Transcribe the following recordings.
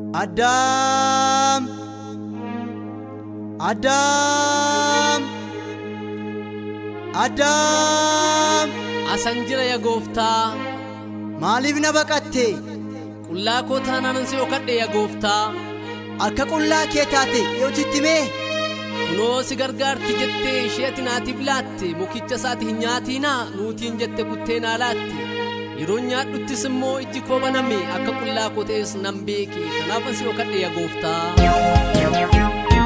Addaam Addaam Addaam Asan jira yaa gooftaa maaliif na baqatte qullaa koo taanaan si dhokadhe yaa gooftaa akka qullaa kee taate yoo sitti mee kunoo si gargaarti jettee ishee ati naatiif laatte mukicha isaati hin nyaatiinaa nuutiin jette kuttee naa laatte yeroo nyaadhuttis immoo ijji koo baname akka qullaa koo ta'es nan beeke kanaafan si dhokadhe yaa gooftaa.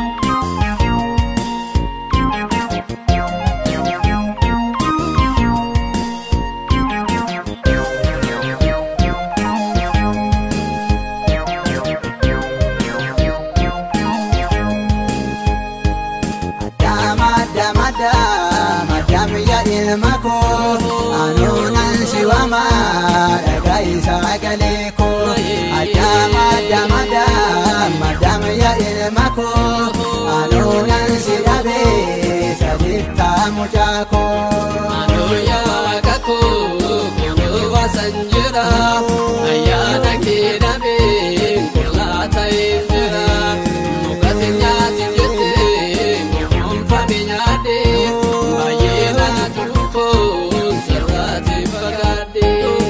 Addaam Addaam Addaam Addaam yaa ilma koo anuunan si waama dhagaa isaa galee koo Addaam Addaam Addaam Addaam yaa ilma koo anuunan si dhabee sadiittaa mucaa koo. Anooya waaqa koo kunoo waasan jira ayyaana kee dhabee qullaa ta'een jira mukati nyaati jettee muumfame nyaadhe baay'ee naa tuukoon sirraati fagaadhe.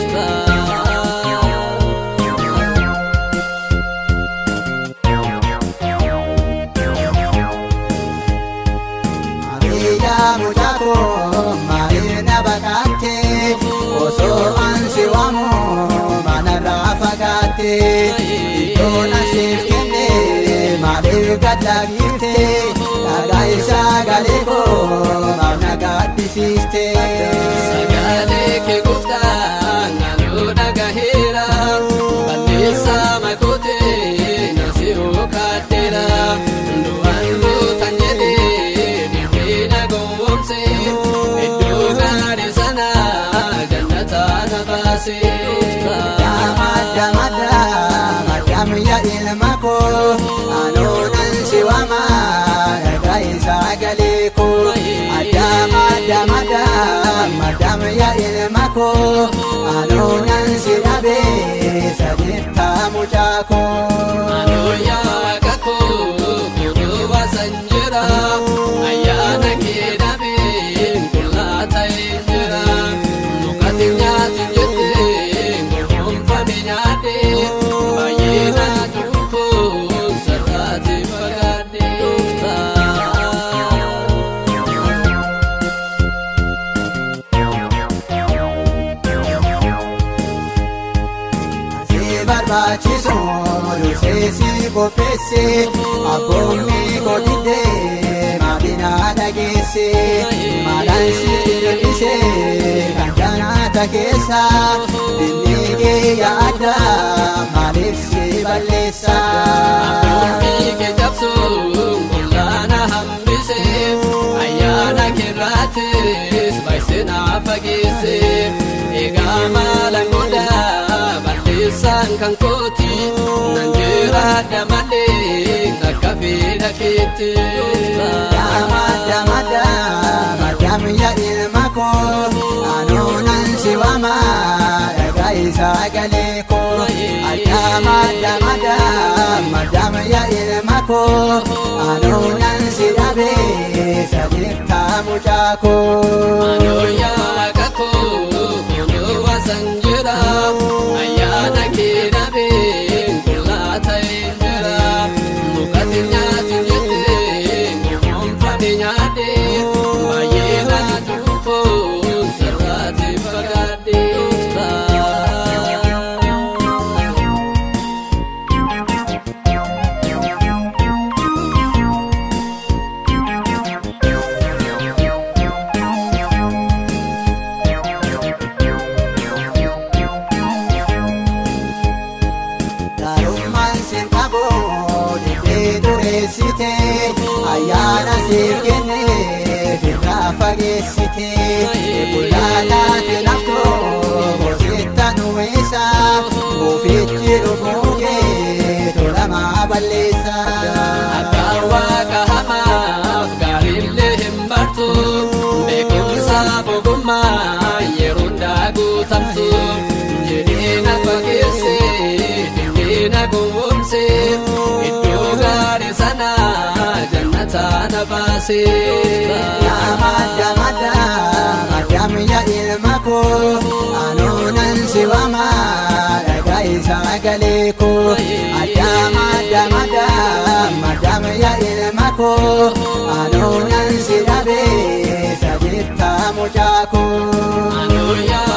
Maariyaa mucaa koo maaliif na baqatte osoo ansi waamu manarraa fagaatte iddoo nasiif kenne maaliif gadlaagifte dhagaa isaa galee koo maaf na gaaddisiiste. Sagalee kee gooftaan naloo dhagaheera balleessaa makootee nasi ookaadeera du'aan gootan jedhee dhibbee na gowwoomse iddoo gaarii sana jannataa na baase. Addaam Addaam Addaam Addaam yaa ilma koo anuunan si waama dhagaa isaa galee koo Addaam Addaam Addaam Addaam yaa ilma koo anuunan si dhabee sadiittaa mucaa koo. Anooya waaqa koo kunoo waasan jira ayyaana kee dhabee qullaa ta'een jira mukati nyaati jettee gowwoomfame nyaadhe baay'ee naa tuukoon sirraati fagaadhe. Si barbaachisu dursee si qopheesse abboonni godhidee maadina dhageesse maadhaan si hir'ise kan janaata keessa dinni kee yaada maaliif si balleessa. Abboommii kee cabsuun qullaana hambise ayyaana keerraatis baay'isee naa fageesse egaa maalan godha balleessaan kan kooti nan jiraadha malee akka fedha keetti. Damada madam madam ya ilma koo anuunan si waama dhagaa isaa galee koo Adamada madam madam ya ilma koo anuunan si dhabee sadiittaa mucaa koo. Anooya waaqa koo kunoo waasan jira ayyaana kee dhabee qullaa ta'een jira mukati nyaati jettee gowwoomfame nyaadhe baay'ee naa tuukoon sirraati fagaadhe. Gaarummaan sin qabu dhibbee dureessite ayyaana siif kenne firraa fageessite bullaalaati laftoo hositta nuwisa buufichi dhuguugee tolamaa balleessa. Abbaan waaqa hamaaf gaariillee hin bartu beekumsa ogummaa yeroo hundaa guutamtu jedhee na fageesse dindee na gowwoomse yooskaa Yaa madda madda maddaam yaa ilma koo anoonan si waama dhaga'i sagalee koo addaa madda madda maddaam yaa ilma koo anoonan si dhabee sadittaa mucaa koo. Anoo yaa